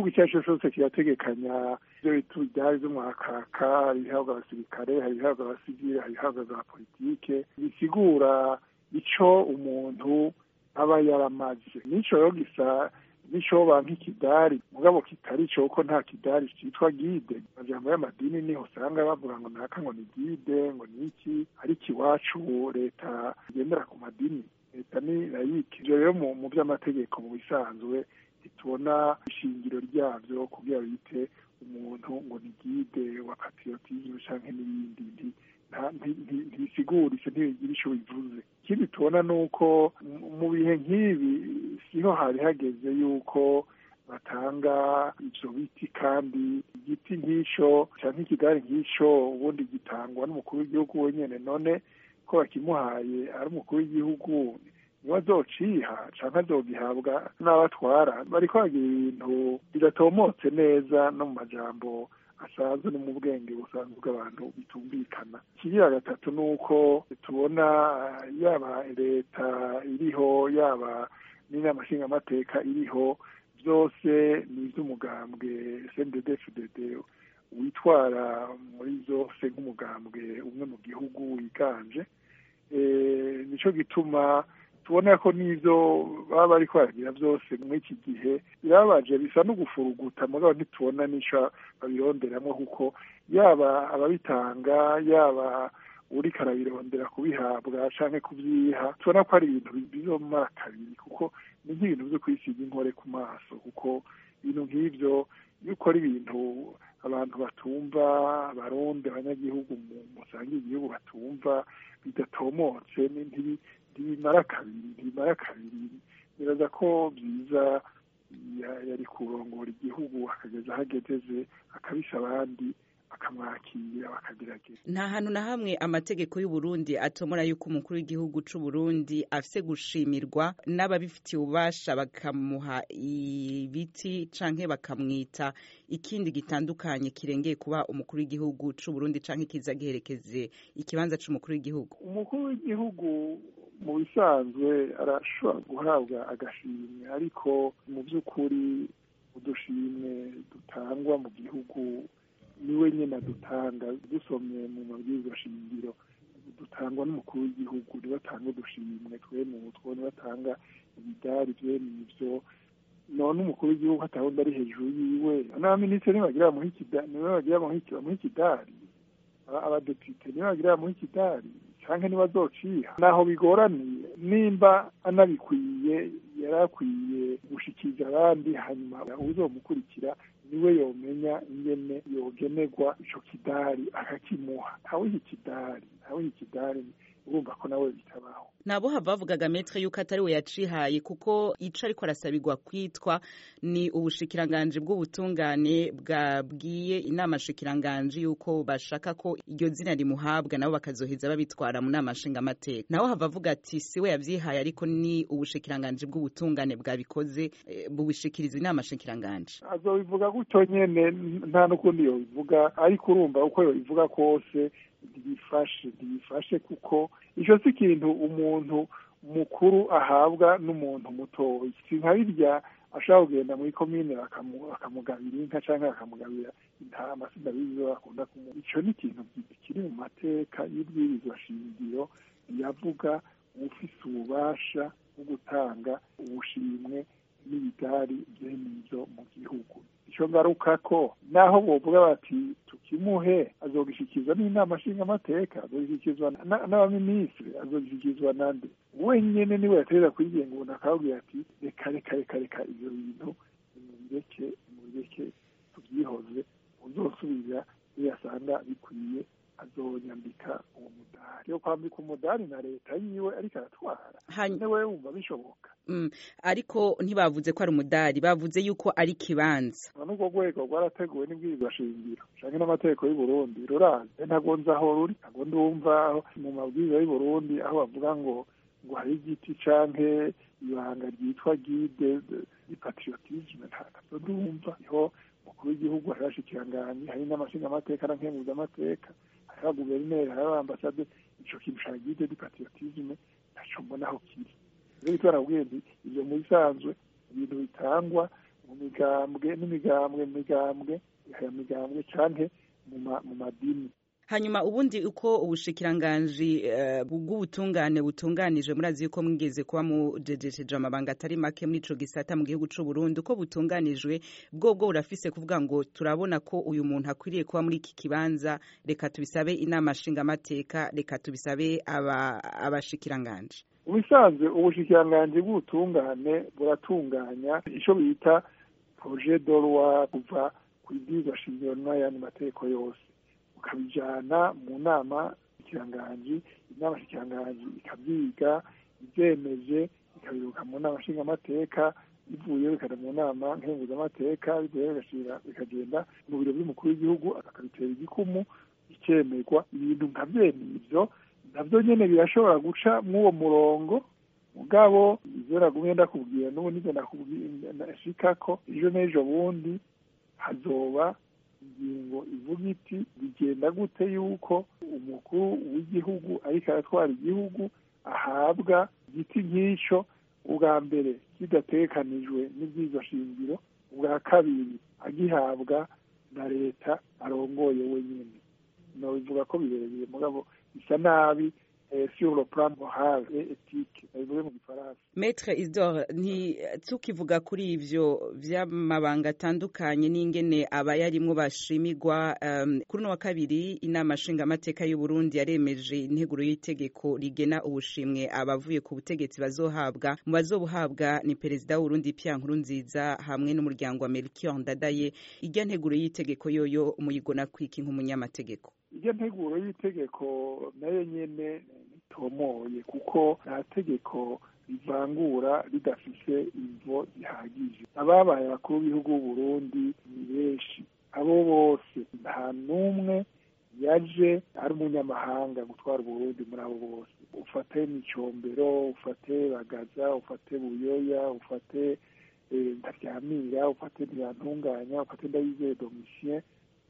igihugu icyo ari cyo cyose kirategekanya ibyo bita ibyari by'umwakaka hari ibihabwa abasirikare hari ibihabwa abasivile hari ibihabwa za politike bisigura icyo umuntu aba yaramaze n'icyo rero gisa n'icyoba nk'ikidari mugabo kitari cyo kuko nta kidari cyitwa gide amajambo y'amadini niho usanga bavuga ngo naka ngo ni gide ngo ni iki ariko iwacu leta igendera ku madini leta ni layike ibyo rero mu by'amategeko mu bisanzwe ntitubona ishingiro ryabyo kugira bite umuntu ngo ni gide wa patriotisme cyangwa n'ibindi ntibisigura icyo ntibigira icyo bivuze ikindi tubona ni uko mu bihe nk'ibi siho hari hageze yuko batanga ibyo biti kandi igiti nk'icyo cyangwa ikigare nk'icyo ubundi gitangwa n'umukuru w'igihugu wenyine none ko bakimuhaye ari umukuru w'igihugu niwe azociha cyangwa azogihabwa n'abatwara bari kwagira ibintu bidatomotse neza no mu majambo asanzwe no mu bwenge busanzwe bw'abantu bitumvikana ikigira gatatu ni uko tubona yaba leta iriho yaba n'inama nshingamateka iriho byose ni iby'umugambwe cndfdd witwara muri zose nk'umugambwe umwe mu gihugu wiganje nicyo gituma tubona ko n'ibyo baba bari kwaragira byose muri iki gihe birababaje bisa no gufuruguta mugabo ntitubona n'icyo babironderamo kuko yaba ababitanga yaba uri karabirondera kubihabwa cyangwa kubyiha tubona ko ari ibintu bizomara kabiri kuko ni nk'ibintu byo kwisiga inkore ku maso kuko ibintu nk'ibyo iyo ukora ibintu abantu batumva abarundi abanyagihugu musangiye igihugu batumva bidatomotse ntibimara kabiri ntibimara kabiri biraza ko byiza yari kurongora igihugu akageza aho agezeze akabisha abandi bakamwakira bakagerageza nta hantu na hamwe amategeko y'uburundi atomora yuko umukuru w'igihugu c'uburundi afise gushimirwa n'ababifitiye ububasha bakamuha ibiti canke bakamwita ikindi gitandukanye kirengeye kuba umukuru w'igihugu c'uburundi canke kiza giherekeze ikibanza c'umukuru w'igihugu umukuru w'igihugu mu bisanzwe arashobora guhabwa agashimwe ariko mu by'ukuri udushimwe dutangwa mu gihugu niwe nyine adutanga dusomye mu mabwiriza shingiro dutangwa n'umukuru w'igihugu niwe atanga udushimwe twene utwo niwe atanga imidari byene ibyo none umukuru w'igihugu atawundi ari hejuru yiwe n'abaminisitiri nibagira bamuha ikidari abadepite nibagira bamuha ikidari cyangwa niba azociha naho bigoraniye nimba anabikwiye yari akwiye gushikiriza abandi hanyuma uzomukurikira niwe yomenya ingene yogenerwa ico kidari akakimuha ntawe iki kidari ntawe iki kidari urumva ko nawe bitabaho nabo hava bavugaga metre yuko atari we yacihaye kuko ico ariko arasabirwa kwitwa ni ubushikiranganji bw'ubutungane bwabwiye inama shikiranganji yuko bashaka ko iryo zina rimuhabwa nabo bakazoheza babitwara mu nama nshingamateka naho hava avuga ati si we yavyihaye ariko ni ubushikiranganji bw'ubutungane bwabikoze bubishikiriza inama shikiranganji azobivuga gutyo nyene nta n'ukundi yobivuga ariko urumva uko yobivuga kose ntibifashe ntibifashe kuko ico si ikintu umuntu mukuru ahabwa n'umuntu mutoya si nka birya ashobora kugenda muri komine bakamugabira inka cyangwa bakamugabira intama sindabizi bakunda kumuha ico ni ikintu kiri mu mateka y'ibwirizwa shingiro yavuga ufise ububasha bwo gutanga ubushimwe n'ibidari byene ivyo mu gihugu ico ngaruka ko naho bovuga bati tukimuhe azogishikizwa n'inama nshingamateka azogishikizwa n'abaminisitiri azogishikizwa nande wenyene niwe yaterera kwigenga umuntu akababwira ati reka reka reka reka ivyo bintu nimubireke nimubireke tuvyihoze uzosubira iyo yasanga bikwiye azonyambika uwo mudari yo kwambika umudari na leta yiwe ariko aratwara newe wumva bishoboka ariko ntibavuze ko ari umudari bavuze yuko ari ikibanza n'urwo rwego rwarateguwe n'ibwirizwa shingiro canke n'amategeko y'u Burundi rurazi ntago nzi aho ruri ntago ndumva mu mabwiriza y'u Burundi aho bavuga ngo ngo hari igiti canke ibanga ryitwa guide di patriotisme ntago ndumva niho umukuru w'igihugu hari abashikiranganji hari n'amashingamateka na nkenguzamateka hari abaguverineri hari abambasade ico kintu ca guide di patriotisme ntaco mbona aho kiri rero bityo barakubwira nti ivyo mu bisanzwe ibintu bitangwa mu migambwe n'imigambwe mu migambwe ya migambwe canke mu madini hanyuma ubundi uko ubushikiranganji bw'ubutungane butunganije murazi yuko mwigeze kuba mujejesheje amabanga atari make muri ico gisata mu gihugu c'u Burundi uko butunganijwe bwobwo burafise kuvuga ngo turabona ko uyu muntu akwiriye kuba muri iki kibanza reka tubisabe inama nshingamateka reka tubisabe abashikiranganji ubisanzwe ubushikiranganji bw'ubutungane buratunganya ico bita projet de loi kuva kw'ibwirizwa shingiro n'ayandi mategeko yose ukabijana mu nama ikiranganji inama shikiranganji ikavyiga ivyemeje ikabiruka mu nama nshingamateka bivuye bikaja mu nama nkenguzamateka bivuye bikagenda mu biro vy'umukuru w'igihugu akabitera igikumu bikemerwa ibintu nka vyene ivyo navyo nyene birashobora guca mw'uwo murongo mugabo ivyo nagumye ndakubwira n'ubu nivyo ndashikako ejo n'ejo bundi hazoba ingingo ivuga iti bigenda gute yuko umukuru w'igihugu ariko aratwara igihugu ahabwa igiti nk'ico ubwa mbere kidatekanijwe n'ibyizo shingiro ubwa kabiri agihabwa na leta arongoye wenyine nobivuga ko birebeye mugabo bisa nabi sur le plan moral et éthique bivuze mu gifaransa Maître Isidore nti tukivuga kuri ivyo vy'amabanga atandukanye n'ingene abayarimwo bashimigwa um, kuri no wa kabiri inama nshingamateka y'u Burundi yaremeje integuro y'itegeko rigena ubushimwe abavuye ku butegetsi bazohabwa mu bazobuhabwa ni perezida w'Urundi Pierre Nkurunziza hamwe n'umuryango wa Melchior Ndadaye irya nteguro y'itegeko yoyo umuyigona kwiki nk'umunyamategeko iryo nteguro y'itegeko nayo nyene itomoye kuko nta tegeko rivangura ridafise imvo zihagije ababaye abakuru b'ibihugu b'uburundi ni benshi abo bose nta n'umwe yaje ari umunyamahanga gutwara uburundi muri abo bose ufate micombero ufate bagaza ufate buyoya ufate ntaryamira ufate ntibantunganya ufate ndayizeye domitien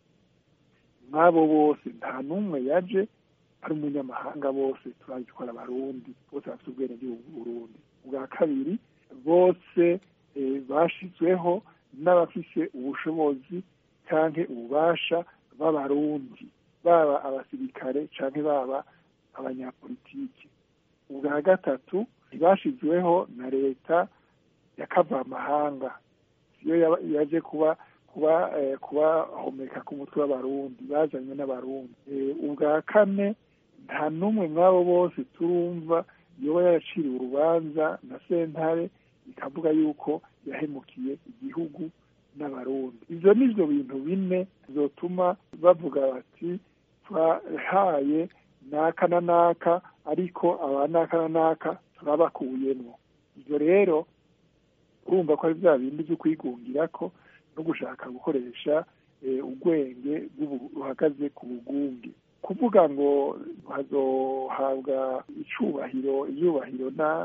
nk'abo bose nta n'umwe yaje ari umunyamahanga bose turabitwara abarundi bose bafite ubwenegihugu bw'uburundi ubwa kabiri bose bashizweho n'abafise ubushobozi canke ububasha b'abarundi baba abasirikare canke baba abanyapolitiki ubwa gatatu ntibashizweho na leta ya kavamahanga siyo yaje kuba kuba kubahomeka ku mutwe w'abarundi bazanywe n'abarundi ubwa kane nta n'umwe mw'abo bose turumva yoba yaraciriwe urubanza na sentare ikavuga yuko yahemukiye igihugu n'abarundi ivyo nivyo bintu bine bizotuma bavuga bati twahaye naka na naka ariko aba naka na naka turabakuyemwo ivyo rero urumva ko ari vya bindi vyo kwigungirako no gushaka gukoresha ubwenge buhagaze ku bugunge kuvuga ngo hazohabwa icubahiro ibyubahiro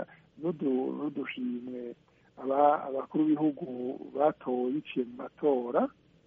n'udushimwe abakuru b'ibihugu batowe biciye mu matora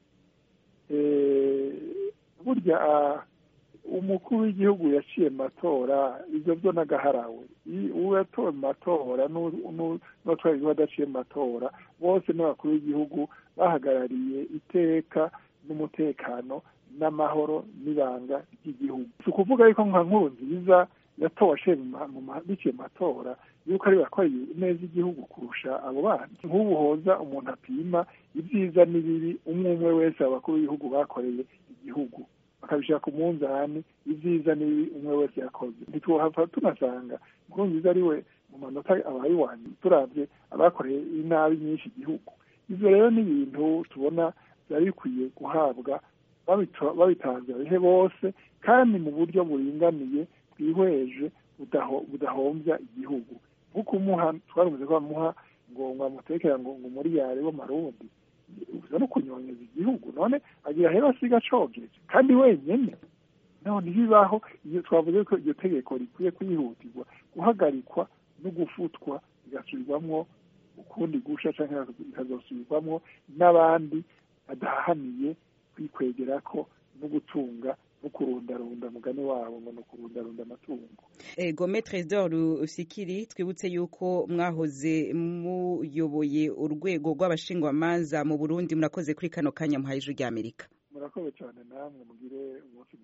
burya umukuru w'igihugu yaciye mu matora ibyo byo n'agaharawe uwo yatowe mu matora n'uwatwaye igihugu adaciye mu matora bose n'abakuru b'igihugu bahagarariye iteka n'umutekano n'amahoro n'ibanga ry'igihugu si ukuvuga yuko nka nkuru nziza yatowe biciye mu matora yuko ari bakoreye neza igihugu kurusha abo bandi nk'ubu hoza umuntu apima ibyiza n'ibibi umwe umwe wese abakuru b'ibihugu bakoreye igihugu bakabishyira ku munzani ibyiza n'ibibi umwe wese yakoze ntitwohava tunasanga nkuru nziza ari we mu manota abaye iwanyu turabye abakoreye inabi nyinshi igihugu ibyo rero ni ibintu tubona byari bikwiye guhabwa babitanze babihe bose kandi mu buryo buringaniye bwihweje budahombya igihugu nk'uko umuha twarumeze ko bamuha ngo ngo amutekera ngo ngo muri yare w'amarundi uza no kunyonyeza igihugu none agira hera asiga acogeje kandi wenyene none ntibibaho iyo twavuze ko iryo tegeko rikwiye kwihutirwa guhagarikwa no gufutwa bigasubirwamwo ukundi gusha cyangwa bikazosubirwamwo n'abandi badahaniye kwikwegerako no gutunga no kurundarunda mugani wabo ngo ni ukurundarunda amatungo ego metre d'or usikiri twibutse yuko mwahoze muyoboye urwego rw'abashingwamanza mu burundi murakoze kuri kano kanya muhaye ijwi ry'amerika murakoze cyane namwe mugire umunsi